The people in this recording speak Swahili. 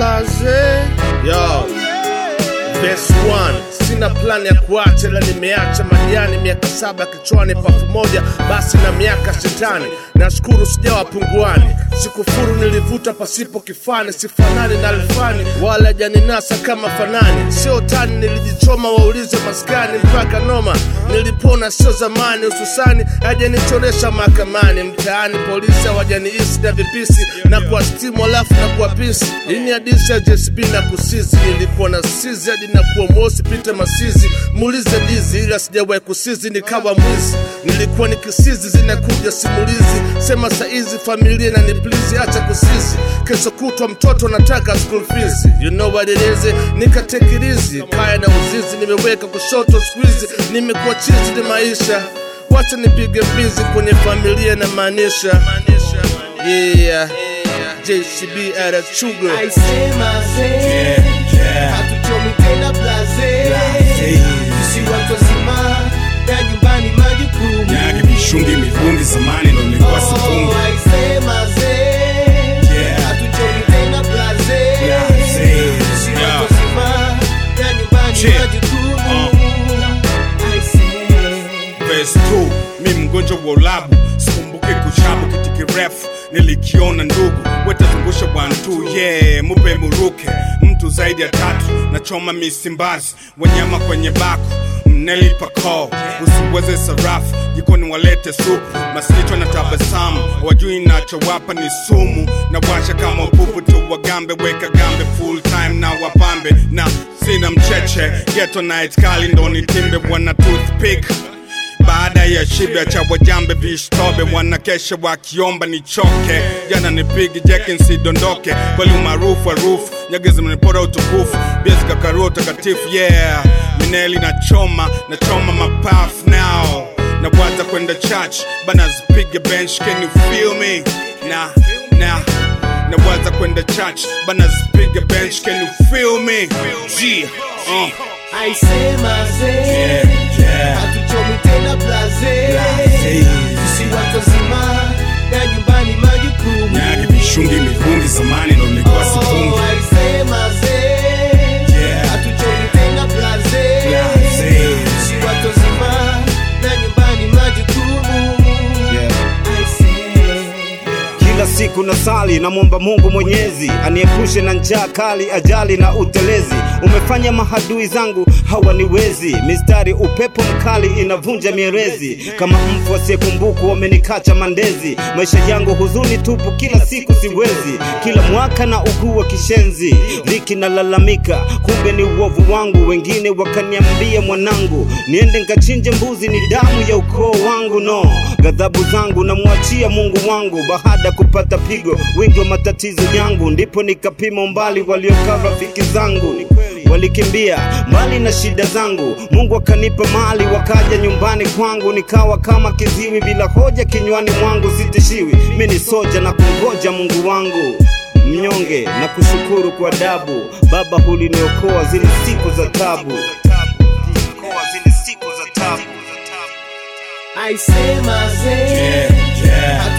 blaze yo Best one sina plani ya kuacha ila nimeacha majani miaka saba kichwani pafu moja basi na miaka shetani nashukuru sijawa punguani sikufuru nilivuta pasipo kifani sifanani na alfani wala janinasa kama fanani sio tani nilijichoma waulize maskani mpaka noma nilipona sio zamani hususani hajanichoresha mahakamani mtaani polisi hawajaniisi na vipisi na kwa stimu alafu na kwa pisi hii ni hadisi ya JSB na kusizi nilikuwa na sizi hadi na kuwa mosi pite masizi muulize dizi ila sijawahi kusizi nikawa mwizi nilikuwa nikisizi zinakuja simulizi sema saizi familia na niplizi acha kusizi kesho kutwa mtoto nataka school fees you know what it is nikatekirizi kaya na uzizi nimeweka kushoto squeeze nimekuwa chizi ni maisha wacha nipige mbizi kwenye familia na maanisha yeah JCB at a sugar aisema ze hatuchomi tena blaze si watu wazima na nyumbani majukumu Nyagi mishungi mivungi zamani ndo nilikuwa sifungi Oh, aisema ze Yeah. hatuchomi tena blaze Blaze. si Yeah. watu wazima na nyumbani Shit. majukumu aisee Verse 2 mi mgonjwa wa ulabu sikumbuki kuchabu kiti kirefu nilikiona ndugu wetazungusha bwantu yeah mupe muruke mtu zaidi ya tatu nachoma misimbazi wanyama kwenye baku mnelipa call usiweze sarafu jikoni walete supu masichwa na tabasamu wajui nachowapa ni sumu na washa kama upupu tu wagambe weka gambe full time na wapambe na sina mcheche geto night kali ndo nitimbe wana toothpick baada ya shibe cha wajambe vishtobe wanakesha wakiomba nichoke jana nipigi jeki nsidondoke kweli umaarufu harufu nyagezi mnipora utukufu biazikakarua utakatifu yeah mineli na choma na choma mapafu now na waza kwenda church bana zipige bench can you feel me na na na waza kwenda church bana zipige bench can you feel me G, uh. aisema ze yeah. hatuchomi tena blaze Blaze. si watu wazima na nyumbani majukumu Nyagi mishungi mivungi zamani ndo nilikuwa sifungi Oh, aisema ze Yeah. hatuchomi tena blaze Blaze. si watu wazima na nyumbani majukumu Aisee. Kila siku na sali namwomba Mungu Mwenyezi aniepushe na njaa kali, ajali na utelezi. Umefanya mahadui zangu hawaniwezi, mistari upepo mkali inavunja mierezi. Kama mfu asiyekumbukwa wamenikacha mandezi, maisha yangu huzuni tupu, kila siku siwezi. Kila mwaka na ugua kishenzi, dhiki nalalamika, kumbe ni uovu wangu. Wengine wakaniambia mwanangu, niende nkachinje mbuzi, ni damu ya ukoo wangu. No, ghadhabu zangu namwachia Mungu wangu. Baada kupata pigo, wingi wa matatizo yangu, ndipo nikapima umbali waliokaa rafiki zangu walikimbia mbali na shida zangu. Mungu akanipa mali, wakaja nyumbani kwangu, nikawa kama kiziwi bila hoja kinywani mwangu, sitishiwi. Mi ni soja na kungoja Mungu wangu mnyonge na kushukuru kwa dabu. Baba, huliniokoa zile siku za tabu, aisema ze yeah.